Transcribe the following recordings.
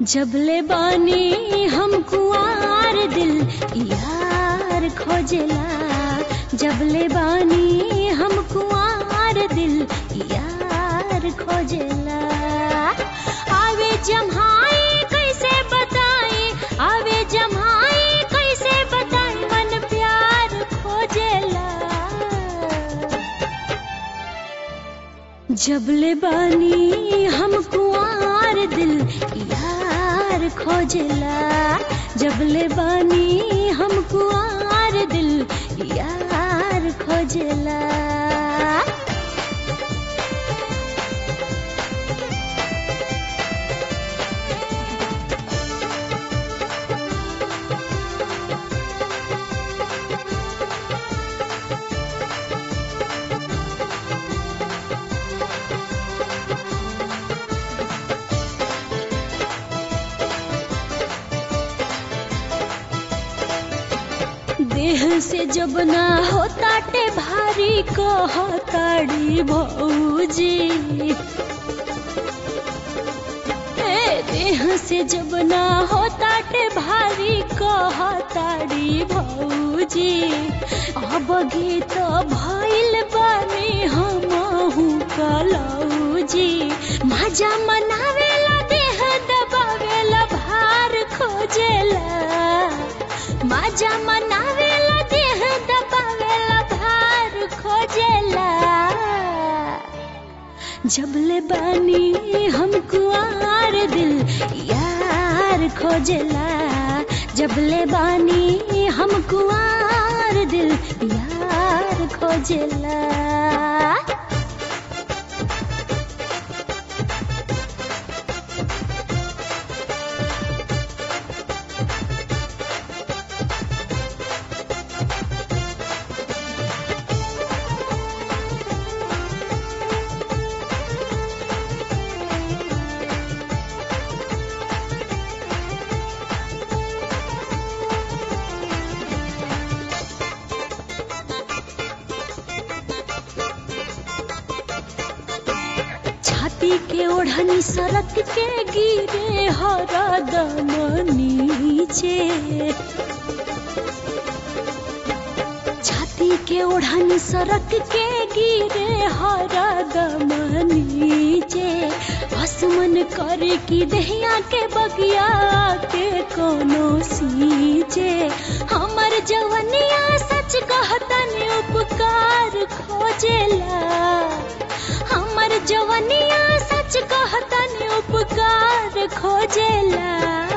जबले बानी हम कुआर दिल यार खोजला जबले बानी हम कुआर दिल यार खोजला आवे जम्हाई कैसे बताई आवे जम्हाई कैसे बताई मन प्यार खोजला जबले बानी हम कुआर दिल यार खोजला जबले बानी हम कुआर दिल यार खोजला देह से जब ना होता टे भारी कहताड़ी भौजी ए, देह से जब ना होता टे भारी कहताड़ी भौजी अब गीत भइल बानी हमहु कलौजी मजा मनावेला देह दबावेला भार खोजेला मजा मनावेला देह दबावेला भार खोजेला जबले बानी हम कुआर दिल यार खोजेला जबले बानी हम कुआर दिल यार खोजेला छाती के ओढ़नी सड़क के गिरे हरदम नीचे छाती के ओढ़नी सड़क के गिरे हरदम नीचे आसमन कर की दहिया के बगिया के कोनो सींचे हमर जवनिया सच कहतन उपकार खोजेला हमर जवनिया सच कहतन उपकार खोजेला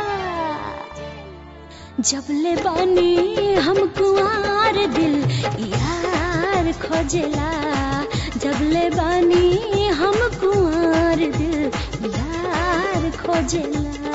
जबले बानी हम कुआर दिल यार खोजेला जबले बानी हम कुआर दिल यार खोजेला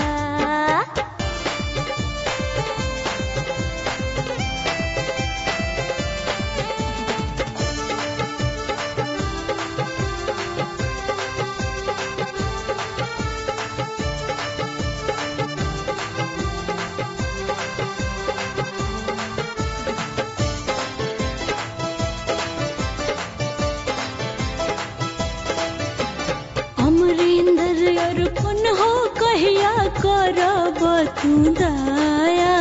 अमरिंदर अर्पण हो कहिया करब तू दया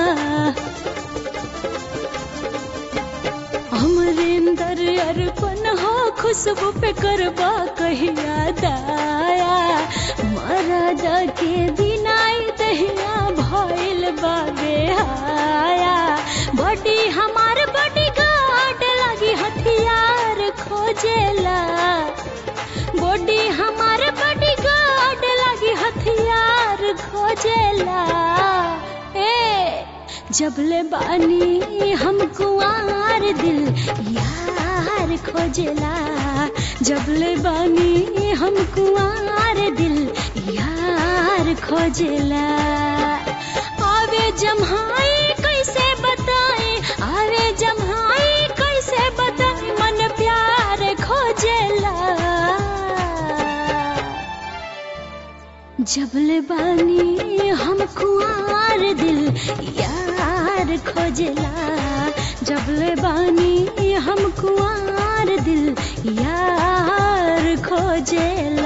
अमरिंदर अर्पण हो खुशबू पे करबा कहिया दया मरद के बिनाई दहिया भइल बा बेहाया बड़ी हमार बड़ी गाड लगी हथियार खोजेला बॉडी हमार बॉडी गार्ड लगी हथियार खोजेला ए जबले बानी हम कुआर दिल यार खोजेला जबले बानी हम कुआर दिल यार खोजेला आवे जम्हाई कैसे बताए आवे जम्हाई कैसे बताए मन प्यार खोजेला जबले बानी हम कुआर दिल यार खोजला जबले बानी हम कुआर दिल यार खोजेला